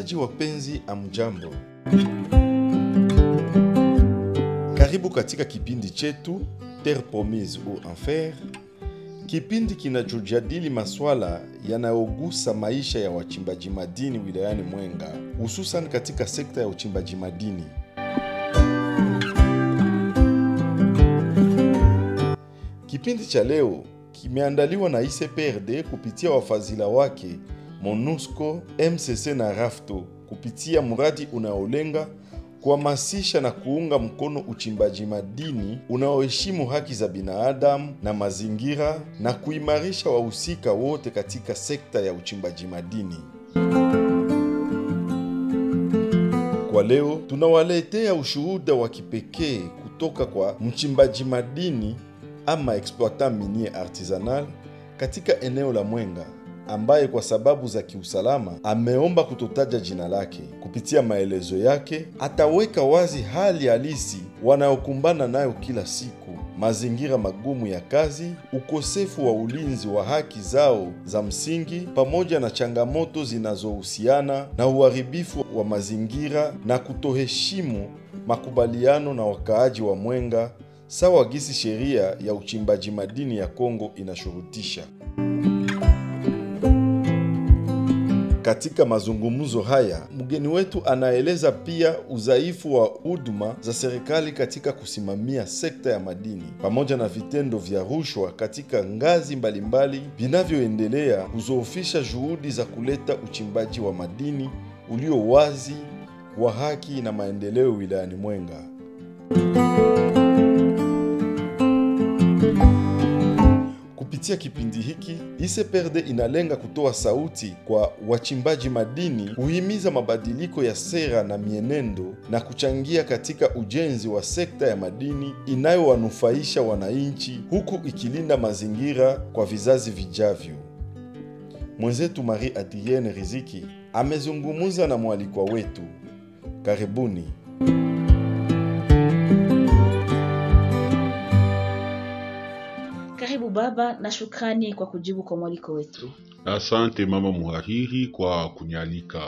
Wasikilizaji wapenzi, amjambo, karibu katika kipindi chetu Terre Promise ou Enfer, kipindi kinachojadili maswala yanayogusa maisha ya wachimbaji madini wilayani Mwenga, hususan katika sekta ya uchimbaji madini. Kipindi cha leo kimeandaliwa na ICPRD kupitia wafadhila wake MONUSCO, MCC na RAFTO kupitia mradi unaolenga kuhamasisha na kuunga mkono uchimbaji madini unaoheshimu haki za binadamu na mazingira na kuimarisha wahusika wote katika sekta ya uchimbaji madini. Kwa leo tunawaletea ushuhuda wa kipekee kutoka kwa mchimbaji madini ama exploitant minier artisanal katika eneo la Mwenga ambaye kwa sababu za kiusalama ameomba kutotaja jina lake. Kupitia maelezo yake, ataweka wazi hali halisi wanayokumbana nayo kila siku, mazingira magumu ya kazi, ukosefu wa ulinzi wa haki zao za msingi, pamoja na changamoto zinazohusiana na uharibifu wa mazingira na kutoheshimu makubaliano na wakaaji wa Mwenga sawa gisi sheria ya uchimbaji madini ya Kongo inashurutisha. Katika mazungumzo haya, mgeni wetu anaeleza pia udhaifu wa huduma za serikali katika kusimamia sekta ya madini pamoja na vitendo vya rushwa katika ngazi mbalimbali vinavyoendelea kuzoofisha juhudi za kuleta uchimbaji wa madini ulio wazi, wa haki na maendeleo wilayani Mwenga. Kupitia kipindi hiki ICPRD inalenga kutoa sauti kwa wachimbaji madini, kuhimiza mabadiliko ya sera na mienendo na kuchangia katika ujenzi wa sekta ya madini inayowanufaisha wananchi huku ikilinda mazingira kwa vizazi vijavyo. Mwenzetu Marie Adrienne Riziki amezungumza na mwalikwa wetu. Karibuni. Karibu baba, na shukrani kwa kujibu kwa mwaliko wetu. Asante mama muhariri kwa kunyalika.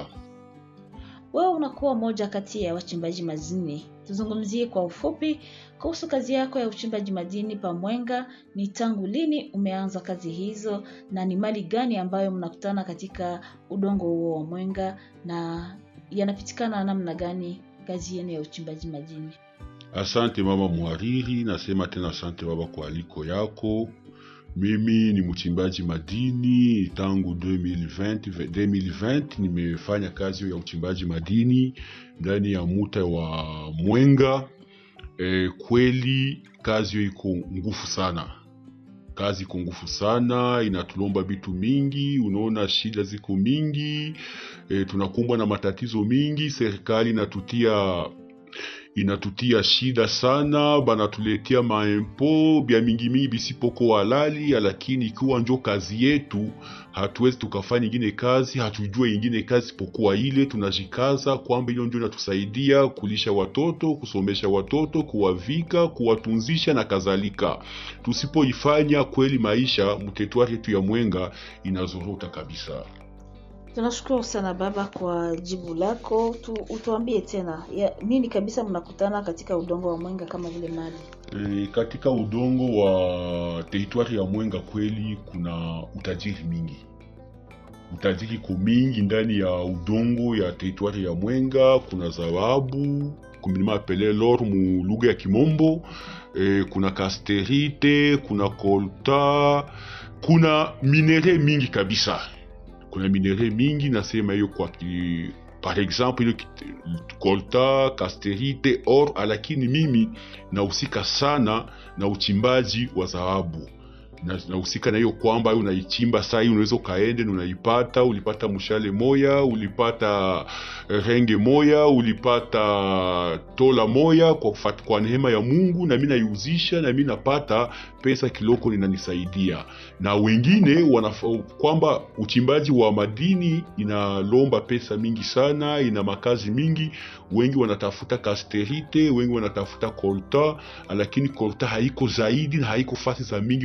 Wewe unakuwa moja kati ya wachimbaji madini. Tuzungumzie kwa ufupi kuhusu kazi yako ya uchimbaji madini pa Mwenga. Ni tangu lini umeanza kazi hizo, na ni mali gani ambayo mnakutana katika udongo huo wa Mwenga, na yanapitikana namna gani kazi yenu ya uchimbaji madini? Asante mama muhariri, nasema tena asante baba kwa aliko yako. Mimi ni mchimbaji madini tangu 2020, 2020 nimefanya kazi ya uchimbaji madini ndani ya muta wa Mwenga. E, kweli kazi hiyo iko ngufu sana, kazi iko ngufu sana, inatulomba vitu mingi. Unaona shida ziko mingi, e, tunakumbwa na matatizo mingi. Serikali inatutia inatutia shida sana, banatuletea maempo bya mingi mingi bisipoko halali, lakini ikiwa njo kazi yetu, hatuwezi tukafanya ingine kazi, hatujue ingine kazi pokuwa ile. Tunajikaza kwamba hiyo ndio inatusaidia kulisha watoto, kusomesha watoto, kuwavika, kuwatunzisha na kadhalika. Tusipoifanya kweli, maisha mtetwari yetu ya Mwenga inazorota kabisa. Tunashukuru sana baba kwa jibu lako. Tu, utuambie tena ya, nini kabisa mnakutana katika udongo wa Mwenga kama vile mali E, katika udongo wa teritwari ya Mwenga kweli kuna utajiri mingi, utajiri ko mingi ndani ya udongo ya teritwari ya Mwenga. Kuna dhahabu kumilima apele lor mu lugha ya Kimombo. E, kuna kasterite, kuna kolta, kuna minere mingi kabisa kuna minere mingi nasema hiyo kwa ki, par exemple ile kolta kasterite or, lakini mimi nahusika sana na uchimbaji wa dhahabu nahusika na hiyo kwamba unaichimba saa hii unaweza ukaende na unaipata, ulipata mshale moya, ulipata renge moya, ulipata tola moya kwa, kwa neema ya Mungu, na mimi naiuzisha na mimi napata pesa kiloko linanisaidia, na wengine wana kwamba uchimbaji wa madini inalomba pesa mingi sana, ina makazi mingi. Wengi wanatafuta kasterite, wengi wanatafuta kolta, lakini kolta haiko zaidi na haiko fasi za mingi mtetu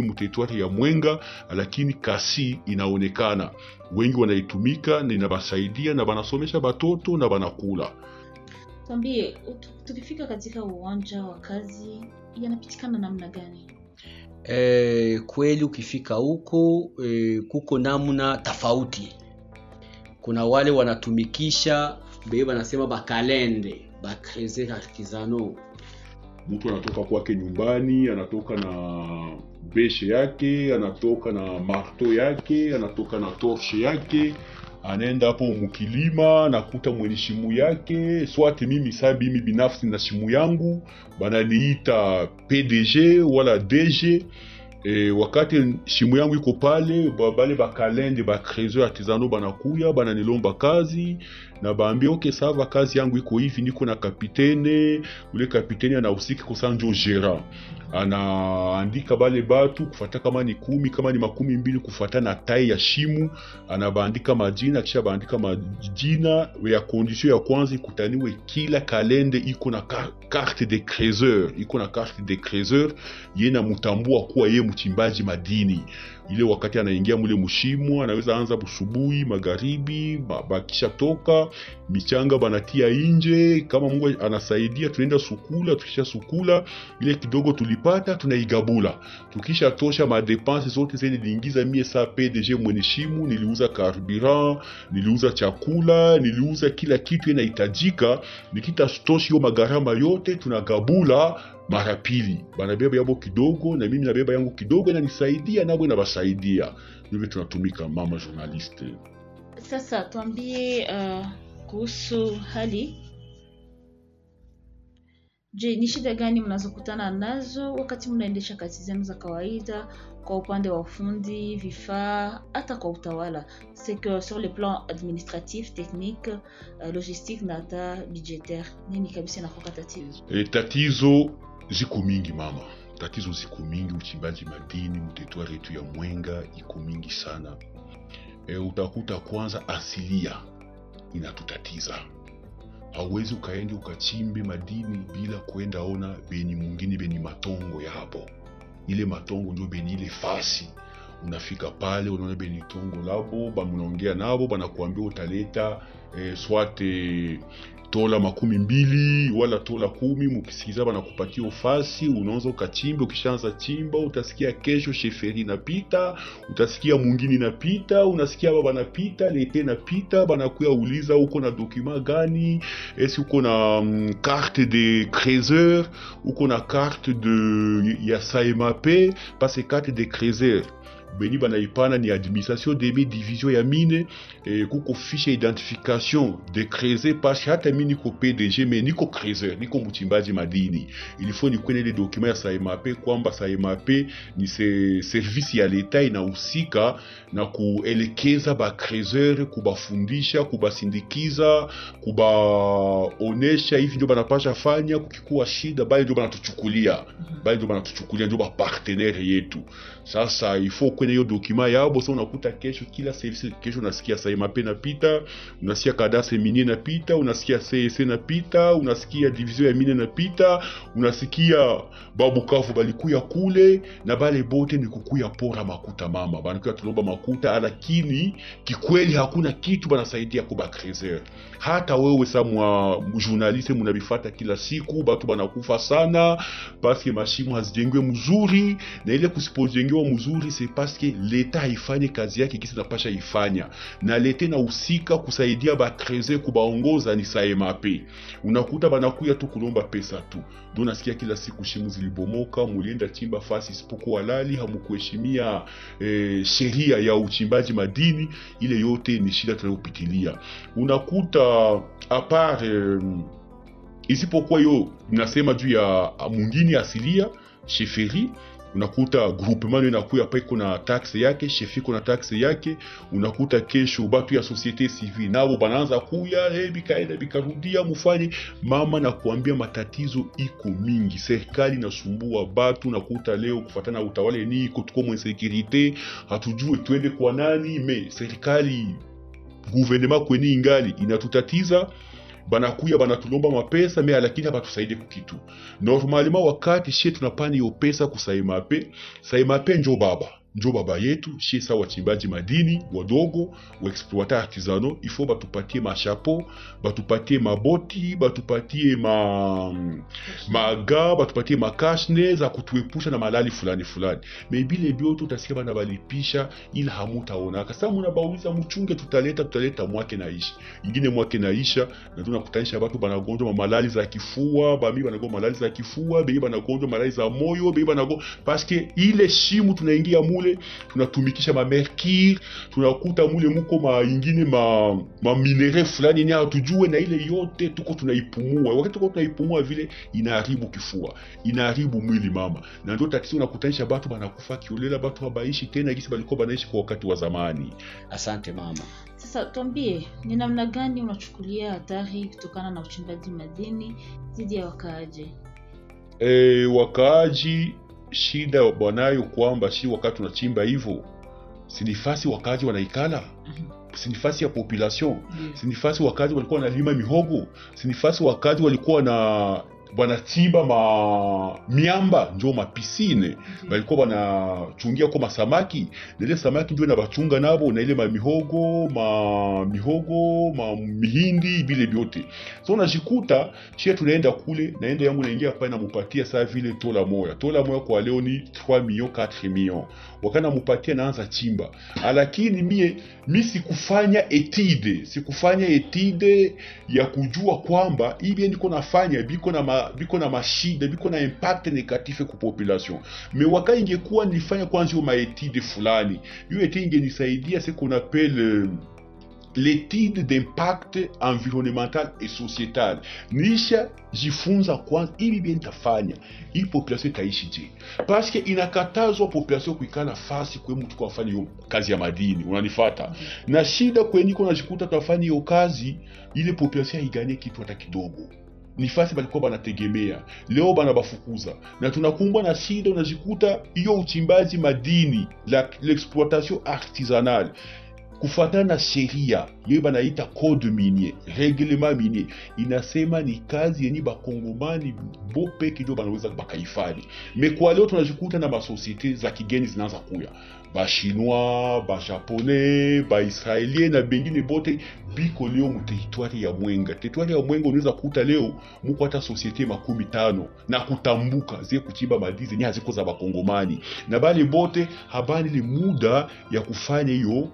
teritwari ya Mwenga, lakini kasi inaonekana, wengi wanaitumika na inabasaidia na banasomesha batoto na banakula. Tuambie, ut- tukifika katika uwanja wa kazi yanapitikana namna gani? E, kweli ukifika huko e, kuko namna tofauti. Kuna wale wanatumikisha be wanasema bakalende bakreze artisano mtu anatoka kwake nyumbani, anatoka na beshe yake, anatoka na marto yake, anatoka na torshe yake, anaenda hapo mukilima, nakuta mwenye shimu yake swate. Mimi saa mimi binafsi na shimu yangu bananiita PDG wala DG. E, wakati shimu yangu iko pale, ba- bale bakalende bakrezo artisano banakuya bananilomba kazi na baambia okay, sava kazi yangu iko hivi, niko na kapitene ule kapiteni anahusika kusanjo gera anaandika bale batu kufata kama ni kumi kama ni makumi mbili kufata na tai ya shimu anabaandika majina kisha baandika majina ya condition ya kwanza ikutaniwe kila kalende iko na ka- carte de creuseur iko na carte de creuseur ye namutambua kuwa ye mchimbaji madini ile wakati anaingia mule mushimu anaweza anza busubuhi magharibi ba- bakisha toka michanga banatia inje kama mungu anasaidia tunaenda sukula tukisha sukula ile kidogo tulipata tunaigabula tukisha tosha madepense zote zenye niliingiza mie saa pdg mwenye shimu niliuza carburant niliuza chakula niliuza kila kitu inahitajika nikitatoshi hiyo magharama yote tunagabula mara pili banabeba yabo kidogo na mimi nabeba yangu kidogo inanisaidia nabo inabasaidia hivyo tunatumika mama journaliste Sasa tuambie uh, kuhusu hali. Je, ni shida gani mnazokutana nazo wakati mnaendesha kazi zenu za kawaida kwa upande wa ufundi, vifaa, hata kwa utawala? C'est que sur le plan administratif, technique, uh, logistique na hata budgetaire, nini kabisa inakuwa tatizo? E, tatizo ziko mingi mama, tatizo ziko mingi. Uchimbaji madini mteritwari yetu ya Mwenga iko mingi sana. E, utakuta kwanza asilia inatutatiza. Hauwezi ukaende ukachimbe madini bila kwenda ona beni mwingine beni matongo yapo. Ile matongo ndio beni ile fasi unafika pale unaona beni tongo labo bamunaongea nabo banakuambia utaleta e, swate tola makumi mbili wala tola kumi mukisikiza banakupatia ufasi unaanza ukachimba ukishaanza chimba utasikia kesho sheferi inapita utasikia mwingine inapita unasikia baba napita lete inapita banakuya uliza uko na dokuma gani esi uko na mm, carte de creuseur uko na carte de ya saemap parce carte de creuseur beni banaipana ni administration demi division ya mine eh, kuko fiche ya identification de creuser parce hata mi niko pdg me niko creuseur niko mchimbaji madini ilifo nikwene ile dokima ya saemap kwamba saemap ni se service ya leta inahusika na kuelekeza bacreuseur kubafundisha kubasindikiza kubaonesha hivi ndio banapasha fanya kukikuwa shida bali ndio banatuchukulia bali ndio banatuchukulia ndio bapartenere yetu sasa ifo kwene hiyo dokima yabo sa unakuta kesho kila service kesho unasikia saimap napita unasikia kadase minie napita unasikia csc napita unasikia division ya mine napita unasikia babukavu balikuya kule na bale bote ni kukuya pora makuta mama banakuya tulomba makuta lakini kikweli hakuna kitu banasaidia kuba creuseur hata wewe sa mwa journaliste munabifata kila siku batu banakufa sana paske mashimo hazijengwe mzuri na ile kusipojengewa mzuri se paske leta haifanye kazi yake kisi napasha ifanya na leta inahusika kusaidia bakreze kubaongoza ni saemape unakuta banakuya tu kulomba pesa tu ndo nasikia kila siku shimu zilibomoka mulienda chimba fasi isipokuwa halali hamukuheshimia eh, sheria ya uchimbaji madini ile yote ni shida tunayopitilia unakuta apart eh, isipokuwa hiyo nasema juu ya mwingine asilia sheferi unakuta groupement inakuya pa iko na taxe yake shefi iko na taxe yake unakuta kesho batu ya societe civile nabo banaanza kuya hey, bikaenda bikarudia mufanye mama na kuambia matatizo iko mingi serikali inasumbua batu nakuta leo kufatana na utawala ni iko tuko mwensekirite hatujue twende kwa nani me serikali guvernema kweni ingali inatutatiza banakuya banatulomba mapesa me lakini habatusaidie kukitu normalement wakati shie tunapana hiyo pesa kusaimape saimape njo baba njo baba yetu shie sa wachimbaji madini wadogo waexploite artisano ifo batupatie mashapo batupatie maboti batupatie ma maga batupatie makashne za kutuepusha na malali fulani fulani me bile byote utasikia bana balipisha ila hamutaonaka sasa munabauliza mchunge tutaleta tutaleta mwake naisha ingine mwake naisha na tunakutanisha batu banagonjwa ma malali za kifua bami banagonjwa malali za kifua bei banagonjwa malali za moyo bei banagonjwa paske ile shimu tunaingia mule tunatumikisha mamercure tunakuta mule muko ma ingine ma, ma minere fulani yenye hatujue na ile yote tuko tunaipumua wakati tuko tunaipumua vile inaharibu kifua inaharibu mwili mama na ndio tatizo unakutanisha batu banakufa kiolela batu habaishi tena gisi balikuwa banaishi kwa wakati wa zamani asante mama Sasa tuambie, ni namna gani unachukulia hatari kutokana na uchimbaji madini dhidi ya wakaaji? e, wakaaji shida wanayo kwamba shi wakati tunachimba hivyo sinifasi wakaaji wanaikala sinifasi ya population sinifasi wakazi walikuwa wanalima mihogo sinifasi wakazi walikuwa na wanachimba ma miamba njo mapisine balikuwa wanachungia ko masamaki na ile samaki ndio nabachunga nabo na ile mamihogo ma mihogo ma mihindi vile vyote so unajikuta shie tunaenda kule naenda yangu naingia pale namupatia saa vile tola moya tola moya kwa leo ni 3 million 4 million wakana mupatia naanza chimba lakini mie mi sikufanya etide sikufanya etide ya kujua kwamba hivi niko nafanya biko na ma, biko na mashida biko na impact negative ku population me waka ingekuwa nilifanya kwanza hiyo maetide fulani hiyo etide ingenisaidia ce qu'on appelle euh, l'étude d'impact environnemental et sociétal nisha jifunza kwanza ili bien nitafanya hii population itaishi je paske inakatazwa population kuikala fasi kwe mtu kwa afanya hiyo kazi ya madini unanifata na shida kweniko najikuta tunafanya hiyo kazi ile population haiganie kitu hata kidogo ni fasi balikuwa banategemea leo banabafukuza na tunakumbwa na shida unajikuta hiyo uchimbaji madini la l'exploitation artisanale kufuatana na sheria yeyo banaita code minier reglement minier inasema ni kazi yenye bakongomani bo peke ndio banaweza bakaifanya me kwa leo tunajikuta na masosiete za kigeni zinaanza kuya bashinois bajaponais baisraelien na bengine bote biko leo muteritwari ya mwenga teritwari ya mwenga unaweza kuta leo muko hata sosiete makumi tano na kutambuka zie kuchimba madini zenye haziko za bakongomani na bale bote habani ile muda ya kufanya hiyo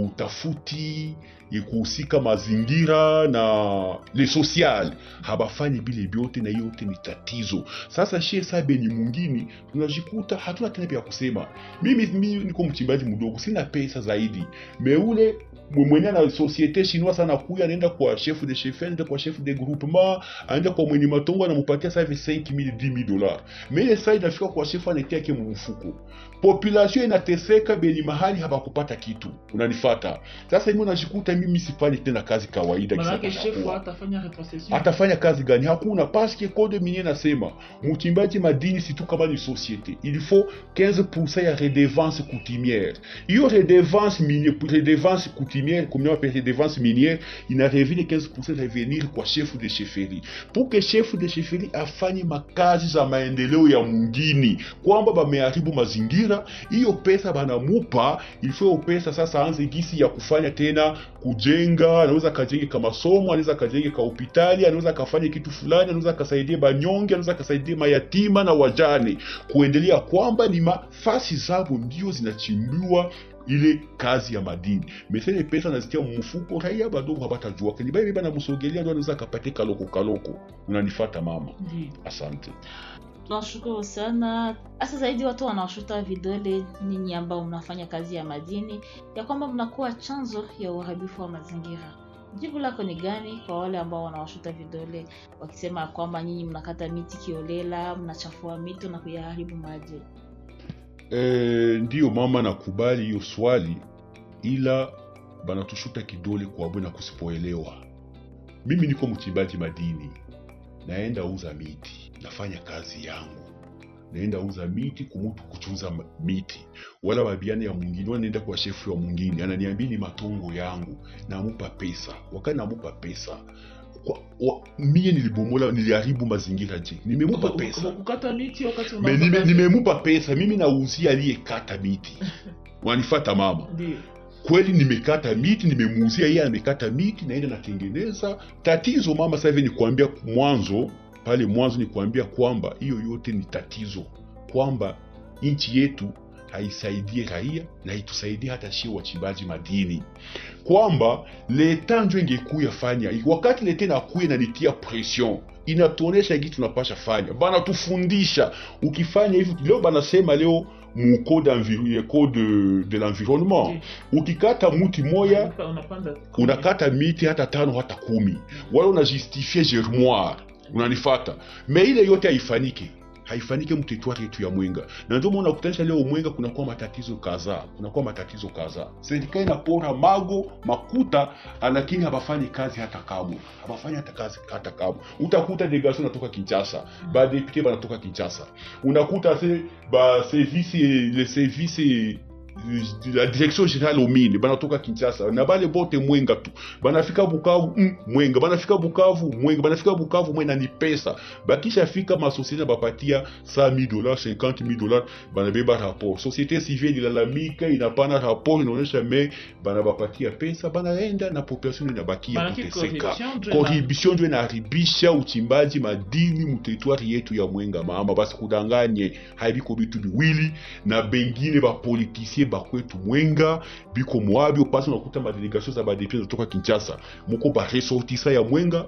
utafuti ya kuhusika mazingira na le social habafanyi bile vyote na hiyo yote ni tatizo sasa shie sabe ni mungini tunajikuta hatuna tena pia kusema mimi, mimi niko mchimbaji mdogo sina pesa zaidi meule mwenye na societe chinois sana kuya anaenda kwa chef de chef anaenda kwa chef de groupement anaenda kwa mwenye matongo anampatia sasa hivi 5000 10000 dollars mais ile sasa inafika kwa chef anatia yake mfuko population inateseka beni mahali habakupata kitu unanifata sasa mimi unajikuta mimi sifanyi tena kazi kawaida manake kisa shefu kanakuwa. atafanya retrocession atafanya kazi gani hakuna paske code minier nasema mchimbaji madini situ kama ni societe il faut 15% ya redevance coutumière hiyo redevance minier redevance coutumière comme on appelle redevance minière ina revine 15% revenir kwa chef de chefferie pour que chef de chefferie afanye makazi za maendeleo ya mungini kwamba bameharibu mazingira hiyo pesa banamupa il faut hiyo pesa sasa anze gisi ya kufanya tena kujenga anaweza kajenge ka masomo anaweza kajenge ka hospitali anaweza kafanya kitu fulani anaweza kasaidie banyonge anaweza kasaidie mayatima na wajane kuendelea kwamba ni mafasi zabo ndio zinachimbiwa ile kazi ya madini mesele pesa nazitia mfuko raia badogo habatajua kani baibi banamusogelea ndo anaweza kapate kaloko kaloko unanifata mama Ndiyo. asante tunashukuru sana hasa zaidi watu wanawashuta vidole nyinyi ambao mnafanya kazi ya madini ya kwamba mnakuwa chanzo ya uharibifu wa mazingira jibu lako ni gani kwa wale ambao wanawashuta vidole wakisema ya kwamba nyinyi mnakata miti kiolela mnachafua mito na kuyaharibu maji E, ndiyo mama, nakubali hiyo swali, ila banatushuta kidole kwa bwe na kusipoelewa. Mimi niko mchimbaji madini, naenda uza miti, nafanya kazi yangu, naenda uza miti kumutu kuchuza ma- miti, wala babiana ya mwingine, wala naenda kwa shefu ya mwingine, ananiambia ni matongo yangu, namupa pesa. Wakati namupa pesa kwa, wa, mie nilibomola niliharibu mazingira je nimemupa pesa kukata miti wakati Me- unaomba nime- kazi. nimemupa pesa mimi nauzia aliyekata miti wanifata mama Ndiyo. kweli nimekata miti nimemuuzia yeye amekata miti naenda natengeneza tatizo mama sasa hivi nikuambia mwanzo pale mwanzo nikuambia kwamba hiyo yote ni tatizo kwamba nchi yetu haisaidie raia na itusaidie hata shie wachimbaji madini kwamba leta njo ingekuya fanya wakati leta inakuya inanitia pression inatuonesha hiki tunapasha fanya banatufundisha ukifanya hivi leo banasema leo mu code enviro- code de l'environnement ukikata muti moya Unapa- unapanda unakata miti hata tano hata kumi wala unajustifie germoire unanifata me ile yote haifanyike haifanyike mteritwari yetu ya mwenga na ndio maana unakutanisha leo mwenga kunakuwa matatizo kadhaa kunakuwa matatizo kadhaa serikali inapora mago makuta lakini habafanyi kazi hata kamwe habafanyi hata kazi hata kamwe utakuta delegation natoka kinshasa badepute banatoka kinshasa unakuta se ba service le service la direction générale omine banatoka kinshasa na bale bote mwenga tu banafika bukavu mm, mwenga banafika bukavu mwenga banafika bukavu mwenga ni pesa bakishafika masosiete bapatia 100000 dollars 50000 dollars banabeba rapport société civile ilalamika inapana rapport inaonyesha me banabapatia pesa banaenda na population inabakia Maanake kuteseka corruption ndio ina- corruption ndio inaharibisha uchimbaji madini muteritwari yetu ya mwenga mama basi kudanganye haibiko bitu biwili na bengine bapolitisie bakwetu mwenga biko mwabyo pasi unakuta madelegation za badepute zinatoka kinshasa muko baresortisa ya mwenga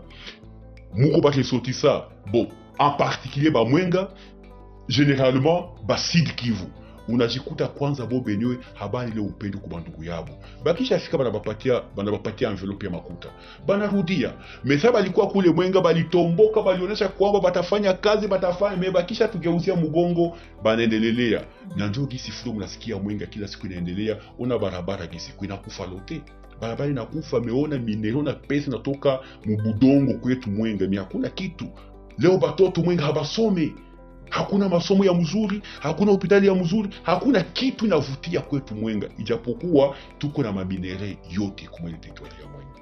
muko baresortisa bon en particulier bamwenga généralement basud kivu unajikuta kwanza bo benyewe habari ile upendo kwa ndugu yabo bakishafika banabapatia banabapatia envelope ya makuta banarudia mesa balikuwa kule mwenga balitomboka balionyesha kwamba batafanya kazi batafanya me bakisha tugeuzia mgongo banaendelelea na njo gisi fulo mnasikia mwenga kila siku inaendelea ona barabara gisi siku inakufa lote barabara inakufa meona minero na pesa natoka mubudongo kwetu mwenga mi hakuna kitu leo batoto mwenga habasome hakuna masomo ya mzuri hakuna hospitali ya mzuri hakuna kitu inavutia kwetu mwenga ijapokuwa tuko na maminere yote kumwele territoire ya mwenga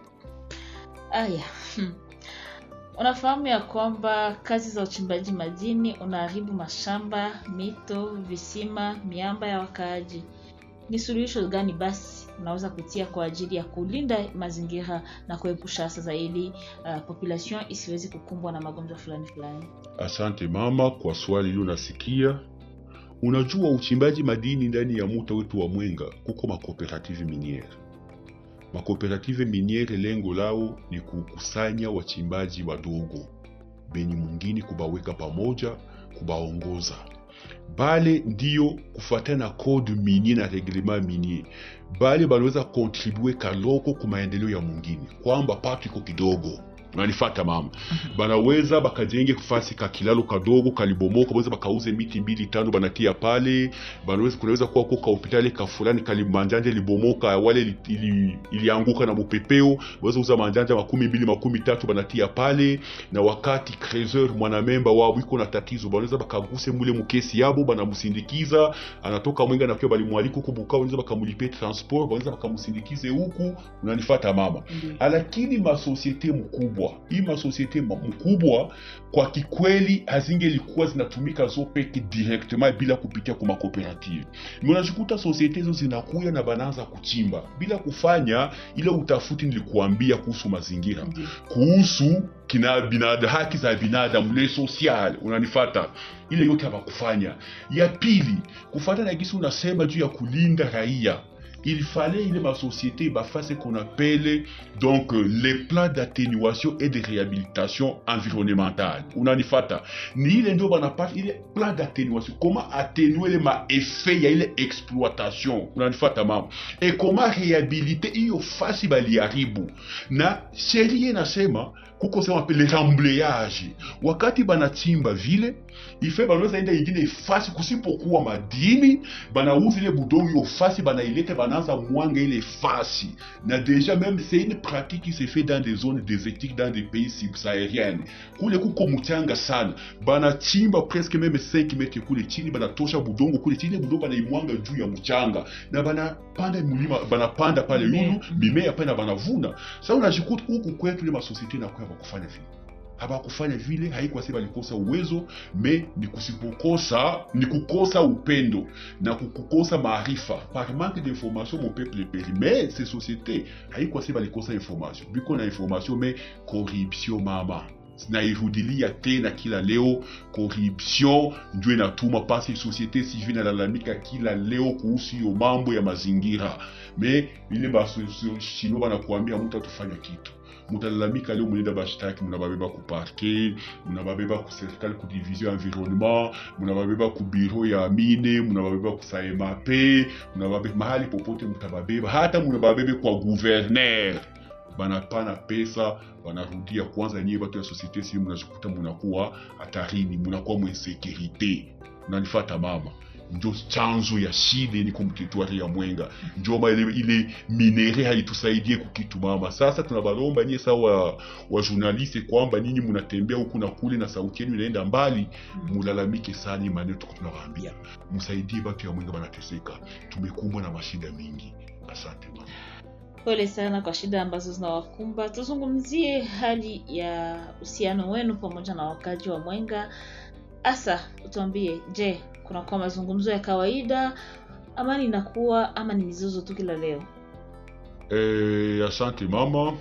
Aya, hmm. Unafahamu ya kwamba kazi za uchimbaji madini unaharibu mashamba, mito, visima, miamba ya wakaaji. Ni suluhisho gani basi unaweza kutia kwa ajili ya kulinda mazingira na kuepusha hasa zaidi uh, population isiwezi kukumbwa na magonjwa fulani fulani? asante mama kwa swali hilo nasikia unajua uchimbaji madini ndani ya muta wetu wa mwenga kuko makooperative miniere makooperative miniere lengo lao ni kukusanya wachimbaji wadogo benye mwingine kubaweka pamoja kubaongoza bale ndiyo kufuatana na code minier na reglement minier bale banaweza kontribue kaloko ku maendeleo ya mwingine kwamba pato iko kidogo unanifata mama banaweza bakajenge fasi ka kilalo kadogo kalibomoka banaweza bakauze miti mbili tano banatia pale banaweza kunaweza kuwa ko kahopitali ka fulani kalimanjanja libomoka wale ili- ili- ilianguka na mupepeo banaweza uza manjanja makumi mbili makumi tatu banatia pale na wakati creseur mwanamemba wao iko na tatizo banaweza bakaguse mule mukesi yabo banamusindikiza anatoka mwenga nakiwa balimwalika huku bukavu banaweza bakamulipie transport banaweza bakamusindikize huku unanifata mama lakini masosiete mkubwa hii masosiete ma- mkubwa kwa kikweli hazingelikuwa zinatumika zo peke directement bila kupitia kwa makooperative unajikuta sosiete hizo zinakuya na banaanza kuchimba bila kufanya ile utafuti nilikuambia kuhusu mazingira Ndiyo. kuhusu kina binada, haki za binadamu le social unanifata ile yote hawakufanya ya pili kufata na gisi unasema juu ya kulinda raia il fallait ile masociété bafase qu'on appelle donc euh, les plans d'atténuation et de réhabilitation environnementale unanifata ni ile ndio banapata ile plan d'atténuation comment atténuer ile maeffet ya ile exploitation unanifata mama et comment réhabiliter hiyo fasi baliharibu na sheria inasema kuko sema le remblayage wakati banachimba vile ife banaweza enda ingine fasi kusipokuwa madini banauza ile budongo hiyo fasi banailete banaanza mwanga ile fasi na déjà même c'est une pratique qui se fait dans des zones désertiques dans des pays subsahariennes kule kuko mchanga sana banachimba presque même 5 metre kule chini banatosha budongo kule chini budongo banaimwanga juu ya mchanga na banapanda mulima banapanda pale Mimea. yulu mimea pale na banavuna sasa unajikuta huku kwetu ile masosiete inakuwa hawakufanya vile hawakufanya vile haikuwa sema walikosa uwezo me ni kusipokosa ni kukosa upendo na kukukosa maarifa par manque d'information mon peuple périt mais ces sociétés haikuwa sema walikosa information biko na information me corruption mama nairudilia tena kila leo corruption ndio inatuma pasi societe civile inalalamika kila leo kuhusu hiyo mambo ya mazingira me ile bashinwa banakuambia mtu atufanya kitu mutalalamika leo munenda bashtaki munababeba ku parke munababeba ku serikali ku division environnement munababeba ku biro ya mine munababeba ku saemap munababeba mahali popote mutababeba hata munababebe kwa guverner banapana pesa wanarudia kwanza nyie watu ya societe civile mnajikuta munakuwa hatarini munakuwa mwensekurite unanifata mama njo chanzo ya shida ni kumtetuari ya mwenga njoma ile, ile minere haitusaidie kukitu mama sasa tunabalomba nyie sawa wa journaliste kwamba nyinyi munatembea huku na kule na sauti yenu inaenda mbali mulalamike sana maneno tuko tunawaambia msaidie watu ya mwenga banateseka tumekumbwa na mashida mingi asante mama Pole sana kwa shida ambazo zinawakumba. Tuzungumzie hali ya uhusiano wenu pamoja na wakaji wa Mwenga. Asa, utuambie, je, kunakuwa mazungumzo ya kawaida, amani inakuwa ama ni mizozo tu kila leo? Eh, asante mama.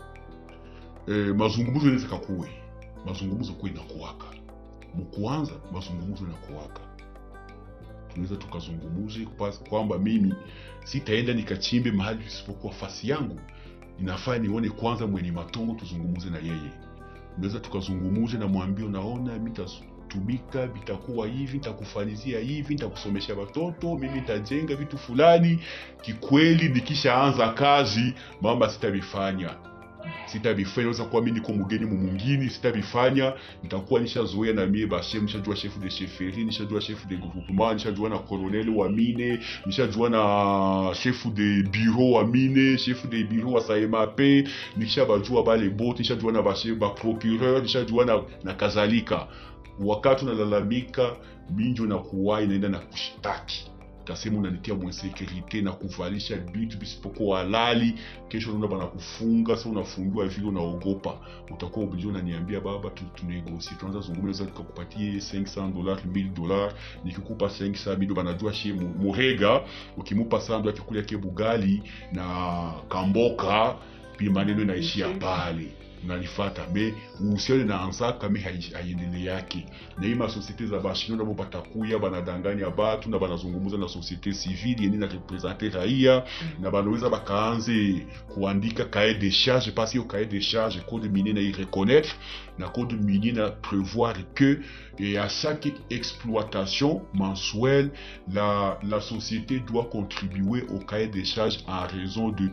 Eh, mazungumzo inaweza kakuwe, mazungumzo kuwe inakuwaka mkuanza, mazungumzo inakuwaka, tunaweza tukazungumuze kwa- kwamba mimi sitaenda nikachimbe mahali isipokuwa fasi yangu, inafaa nione kwanza mwenye matongo, tuzungumuze na yeye. Unaweza tukazungumuze na mwambie, unaona mimi tumika vitakuwa hivi, nitakufanyizia hivi, nitakusomesha watoto, mimi nitajenga vitu fulani. Kikweli nikishaanza kazi mama, sitabifanya sitabifanya. Naweza kuwa mimi niko mgeni mumungini, sitabifanya. Nitakuwa nishazoea na mie bashe, nishajua chef de chefferie, nishajua chef de groupement, nishajua na colonel wa mine, nishajua na chef de bureau wa mine, chef de bureau wa SAEMAP, nishabajua bale bote, nishajua na bashe ba procureur, nishajua na, na kadhalika wakati unalalamika minjo na kuwai inaenda na kushtaki tasema unanitia mwensekurite na kuvalisha vitu visipokuwa halali kesho naona banakufunga sa unafungiwa vile unaogopa utakuwa oblige unaniambia baba tu- tunegosie tunaanza zungumza tukakupatie 500 dollars 1000 dollars nikikupa 500 mido banajua shie mu- murega ukimupa sandu akikulia ke bugali na kamboka pia maneno inaishia pale unanifata me uhusiano inaanzaka me hai- haiendele yake na hii masosiete za bashino nabo batakuya banadanganya batu na banazungumza na societe civile yeni na represente raia na banaweza bakaanze kuandika cahier de charge parce hiyo cahier de charge code minier na ireconnaître na code minier na prévoir que et à chaque exploitation mensuelle la, la société doit contribuer au cahier de charges en raison de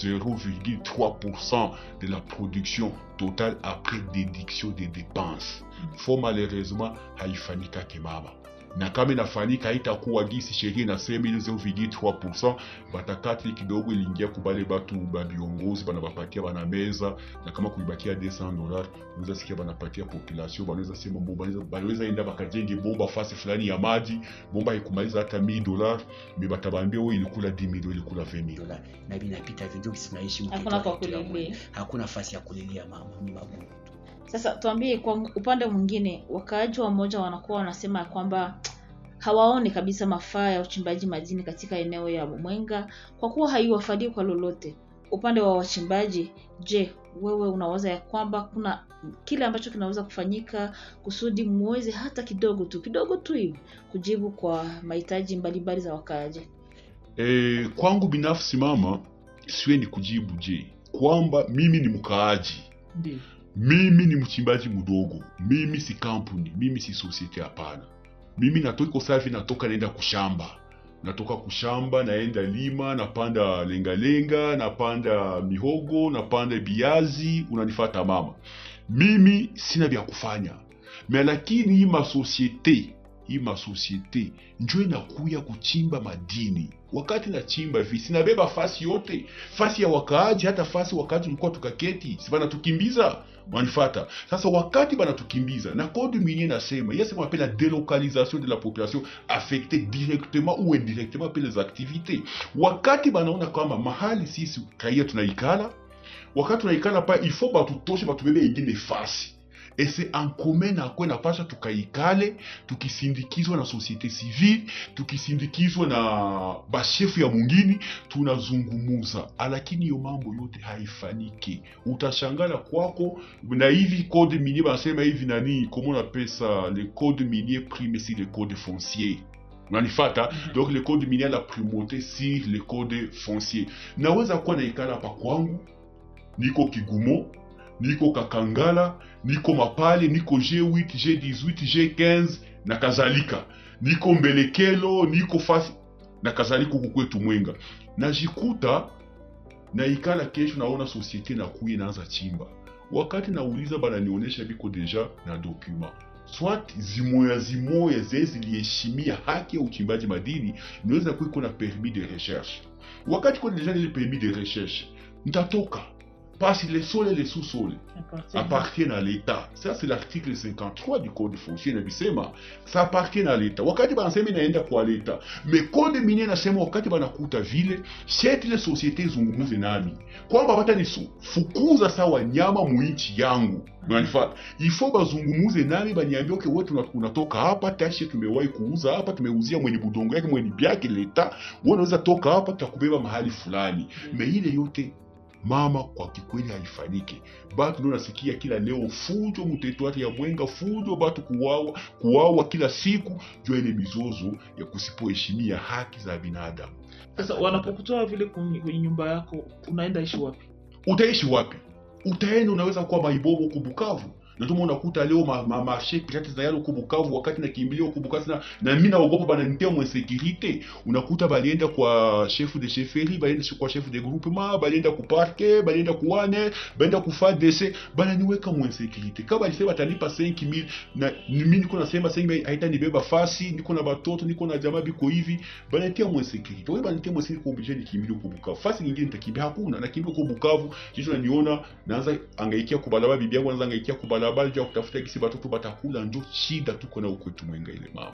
0,3% de la production totale après déduction des dépenses. Fo malheureusement haifanyikake mama, na kama inafanyika haitakuwa gisi sheria inasema ile 0,3%, batakati kidogo iliingia kubale batu ba viongozi banabapatia bana meza, na kama kuibakia 200 dollars unaweza sikia banapatia population, banaweza sema bomba, banaweza- banaweza enda bakajenge bomba fasi fulani ya maji, bomba haikumaliza hata 1000 dollars, me batabambia wewe ilikula 10000 wewe ilikula 20000 dola na vinapita vingi tunaishi Hakuna kwa kulilia. hakuna nafasi ya kulilia mama ni magumu tu Sasa tuambie, kwa upande mwingine, wakaaji wa moja wanakuwa wanasema ya kwamba hawaoni kabisa mafaa ya uchimbaji madini katika eneo ya Mwenga kwa kuwa haiwafadii kwa lolote. Upande wa wachimbaji, je, wewe unawaza ya kwamba kuna kile ambacho kinaweza kufanyika kusudi muweze hata kidogo tu kidogo tu hivi kujibu kwa mahitaji mbalimbali za wakaaji? E, kwangu binafsi mama, siwendi kujibu je kwamba mimi ni mkaaji, Ndio. mimi ni mchimbaji mdogo, mimi si kampuni, mimi si societe. Hapana, mimi natoka safi, natoka naenda kushamba, natoka kushamba, naenda lima, napanda lengalenga, napanda mihogo, napanda biazi, unanifata mama. Mimi sina vya kufanya me, lakini hii masosiete hii masosiete njo inakuya kuchimba madini. Wakati nachimba hivi sinabeba fasi yote, fasi ya wakaaji, hata fasi wakati ulikuwa tukaketi, si banatukimbiza wanifata. Sasa wakati banatukimbiza na code minier nasema il y a ce qu'on appelle la délocalisation de la population affectée directement ou indirectement par les activités. Wakati banaona kwamba mahali sisi raia tunaikala wakati tunaikala pa il faut batutoshe batubebe ingine fasi et c'est en commun na kwe napasha tukaikale tukisindikizwa na societe civile tukisindikizwa na bashefu ya mungini tunazungumuza lakini hiyo mambo yote haifaniki utashangala kwako na hivi code minier banasema hivi nani comment on appelle ça le code minier prime sur le code foncier unanifata donc le code minier la primauté sur le code foncier naweza kuwa naikala hapa kwangu niko kigumo niko kakangala niko mapale niko g8 g18 g15 na kadhalika niko mbelekelo niko fasi na kadhalika huku kwetu mwenga najikuta naikala kesho naona societe nakuya inaanza chimba wakati nauliza bananionyesha biko deja na document swat zimoya zimoya zee ziliheshimia haki ya uchimbaji madini inaweza kuwa iko na permis de recherche wakati kuna deja ile permis de recherche ntatoka parce les sols et les sous-sols appartiennent à l'État. Ça, c'est l'article 53 du Code foncier inabisema ça appartient à l'État. Wakati banasema inaenda kwa l'État, mais code minier nasema wakati banakuta vile sheti ile societe zungumuze nami kwamba bata nifukuza sawa wanyama muinchi yangu Unanifata? Ifo bazungumuze nami baniambie okay, wewe tuna- unatoka hapa tashi tumewahi kuuza hapa tumeuzia mwenye budongo yake mwenye byake leta, wewe unaweza toka hapa tutakubeba mahali fulani. Me ile yote mama kwa kikweli haifanyike batu ndio nasikia kila leo fujo mutetwari ya mwenga fujo batu kuwawa kuwawa kila siku jua ile mizozo ya kusipoheshimia haki za binadamu Sasa wanapokutoa vile kwenye kwenye nyumba yako, unaenda ishi wapi? utaishi wapi utaenda unaweza kuwa maibobo huku bukavu na ndio maana unakuta leo ma, ma marché pirate za yalo huku bukavu wakati nakimbilia huku bukavu na, na mimi naogopa bananitia mwe sécurité unakuta balienda kwa chef de chefferie balienda kwa chef de groupement balienda ku parquet balienda kuwane balienda ku FARDC bananiweka mwe sécurité kama balisema batalipa 5000 na mimi niko nasema 5000 haitanibeba fasi niko na batoto niko na jamaa biko hivi bananitia mwe sécurité wewe bananitia mwe sécurité obligé nikimbilie huku bukavu fasi nyingine nitakimbia hakuna nakimbia huku bukavu kisha naniona naanza angaikia kubalaba bibi yangu anaanza angaikia kubalaba juu ya kutafuta kisi batoto batakula njo shida tuko na ukwetu mwenga ile mama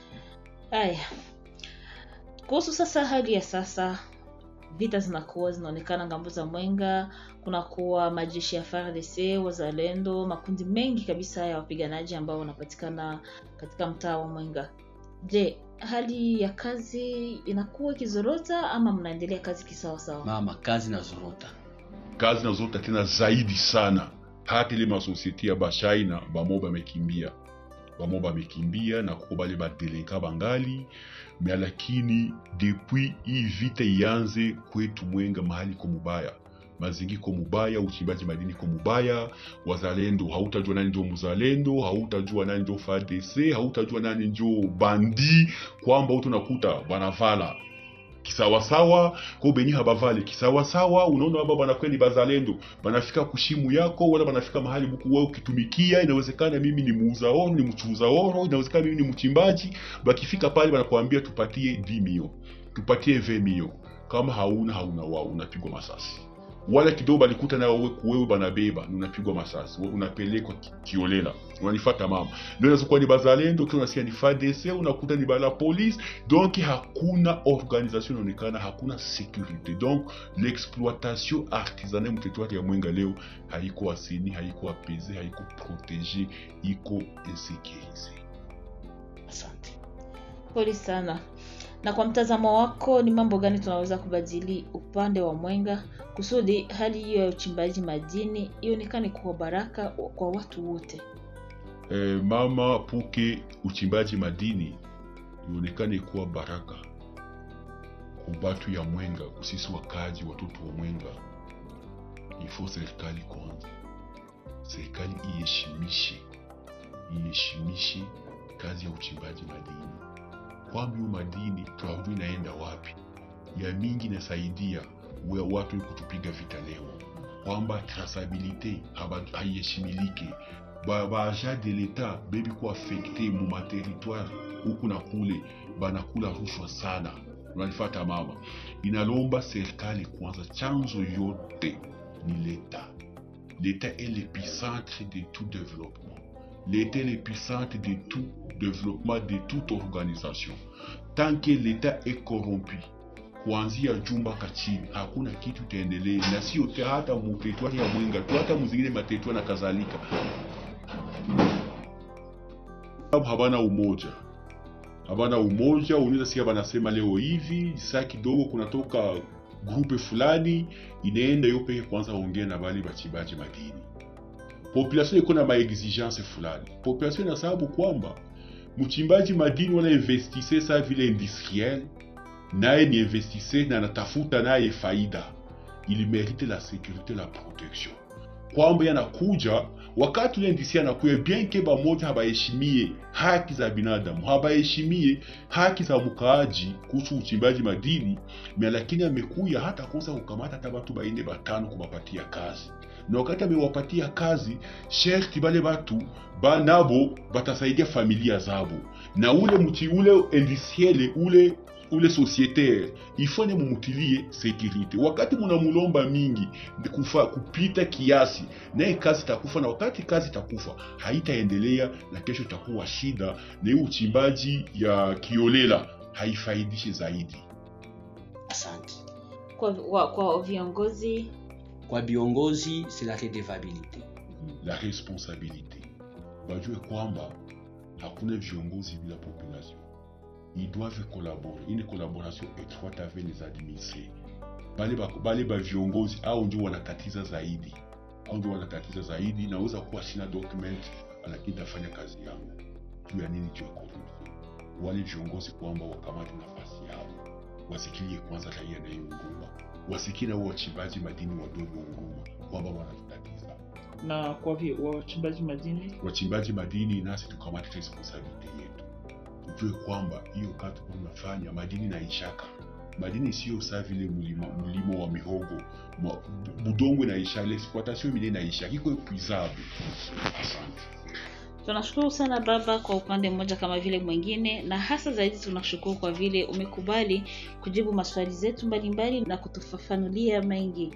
Haya, kuhusu sasa hali ya sasa, vita zinakuwa zinaonekana ngambo za Mwenga, kunakuwa majeshi ya FARDC, wazalendo, makundi mengi kabisa ya wapiganaji ambao wanapatikana katika mtaa wa Mwenga. Je, hali ya kazi inakuwa ikizorota ama mnaendelea kazi kisawasawa? mama kazi na zorota kazi nazota tena zaidi sana hata ile masosieti ya bashaina bamo bamekimbia bamo bamekimbia na kuko bale badelinka bangali me lakini depuis hii vita ianze kwetu mwenga mahali ko mubaya mazingi ko mubaya uchimbaji madini ko mubaya wazalendo hautajua nani ndio mzalendo hautajua nani ndio FARDC hautajua nani ndio bandi kwamba utu nakuta banavala kisawasawa ko benye habavale kisawasawa unaona baba banakweli bazalendo banafika kushimu yako wala banafika mahali buku wewe ukitumikia inawezekana mimi ni muuza oro ni mchuuza oro inawezekana mimi ni mchimbaji bakifika pale banakuambia tupatie 10 mio tupatie 20 mio kama hauna hauna wao unapigwa masasi wala kidogo balikuta nayo wewe wewe banabeba na unapigwa masasi wewe unapelekwa ki- kiolela unanifata mama ndio inaweza kuwa ni bazalendo kile unasikia ni FARDC unakuta ni bala police donc hakuna organisation inaonekana hakuna sécurité donc l'exploitation artisanale mu territoire ya mwenga leo haiko asini haiko apaisé haiko protégé iko insécurisé asante Pole sana. Na kwa mtazamo wako, ni mambo gani tunaweza kubadili upande wa Mwenga kusudi hali hiyo ya uchimbaji madini ionekane kuwa baraka kwa watu wote? eh, mama puke uchimbaji madini ionekane kuwa baraka kwa batu ya mwenga kusisi wakaji watoto wa mwenga ifo serikali kwanza serikali iheshimishe iheshimishe kazi ya uchimbaji madini kwamba hiyo madini tuajui inaenda wapi ya mingi inasaidia we watu ni kutupiga vita leo kwamba traçabilité haba- haiheshimilike ba ba agent de l'etat bebi ku affecte mu materitware huku na kule banakula rushwa sana unanifata mama inalomba serikali kwanza chanzo yote ni leta leta est l'épicentre de tout développement l'état est l'épicentre de tout développement de toute organisation tant que l'état est corrompu kuanzia juu mpaka chini, hakuna kitu itaendelea, na sio te- hata mu teritwari ya Mwenga tu, hata muzingine materitwari na kadhalika, sababu habana umoja habana umoja. Unaweza sikia banasema leo hivi saa kidogo kunatoka grupe fulani inaenda yo peke kwanza ongea na bale bachimbaji madini. Population iko na maexigence fulani, population ina sababu kwamba mchimbaji madini wana investise sa vile industriel, naye ni investise na anatafuta naye faida, il merite la sécurité la protection, kwamba yanakuja wakati ule ndisi anakuya bien ke bamoja habaheshimie haki za binadamu, habaheshimie haki za mkaaji kuhusu uchimbaji madini mia, lakini amekuya hata kosa kukamata hata batu baine batano kubapatia kazi, na wakati amewapatia kazi, sherti bale batu ba nabo batasaidia familia zabo, na ule mti ule industriel ule ule societaire ifanye mumutilie sekirite. Wakati munamulomba mingi ndi kufa kupita kiasi, naye kazi itakufa, na wakati kazi itakufa haitaendelea, na kesho itakuwa shida, na hiyo uchimbaji ya kiolela haifaidishi zaidi. Asante. Kwa, wa, kwa viongozi Kwa viongozi c'est la redevabilité. La responsabilité bajue kwamba hakuna viongozi bila population, ils doivent collaborer, une collaboration étroite avec les administrés. Bale ba, bale ba viongozi au ndio wanatatiza zaidi, au ndio wanatatiza zaidi. Naweza kuwa sina document, lakini tafanya kazi yangu juu ya nini? Juu ya corruption. Wale viongozi kwamba wakamate nafasi yao, wasikilie kwanza raia na hiyo huruma, wasikie na wao wachimbaji madini wadogo huruma kwamba wanatutatiza na kwa vi- wachimbaji madini wachimbaji madini, nasi tukamate responsibility yetu, tujue kwamba hiyo kazi tunafanya madini na ishaka madini sio saa vile mlima, mlimo wa mihogo Ma- budongo inaisha, l'exploitation mine inaisha, iko epuisable. Asante. tunashukuru sana baba kwa upande mmoja kama vile mwingine, na hasa zaidi tunashukuru kwa vile umekubali kujibu maswali zetu mbalimbali na kutufafanulia mengi.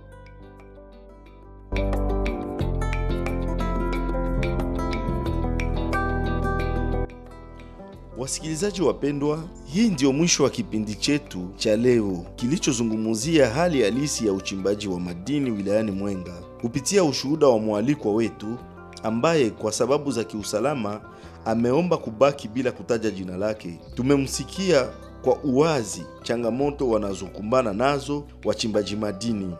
Wasikilizaji wapendwa, hii ndio mwisho wa kipindi chetu cha leo kilichozungumzia hali halisi ya uchimbaji wa madini wilayani Mwenga kupitia ushuhuda wa mwalikwa wetu ambaye kwa sababu za kiusalama ameomba kubaki bila kutaja jina lake. Tumemsikia kwa uwazi changamoto wanazokumbana nazo wachimbaji madini.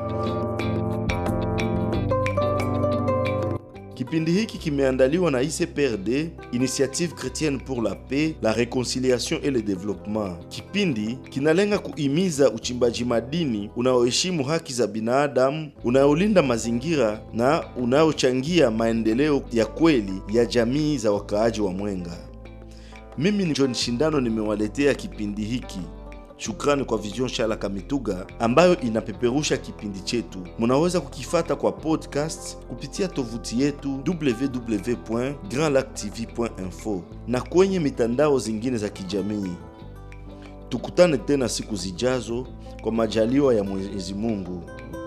Kipindi hiki kimeandaliwa na ICPRD, Initiative Chrétienne pour la Paix, la Réconciliation et le Développement. Kipindi kinalenga kuhimiza uchimbaji madini unaoheshimu haki za binadamu, unaolinda mazingira na unaochangia maendeleo ya kweli ya jamii za wakaaji wa Mwenga. Mimi ni John Shindano nimewaletea kipindi hiki. Shukrani kwa Vision Shala Kamituga ambayo inapeperusha kipindi chetu. Munaweza kukifata kwa podcast kupitia tovuti yetu www.grandlactv.info na kwenye mitandao zingine za kijamii. Tukutane tena siku zijazo kwa majaliwa ya Mwenyezi Mungu.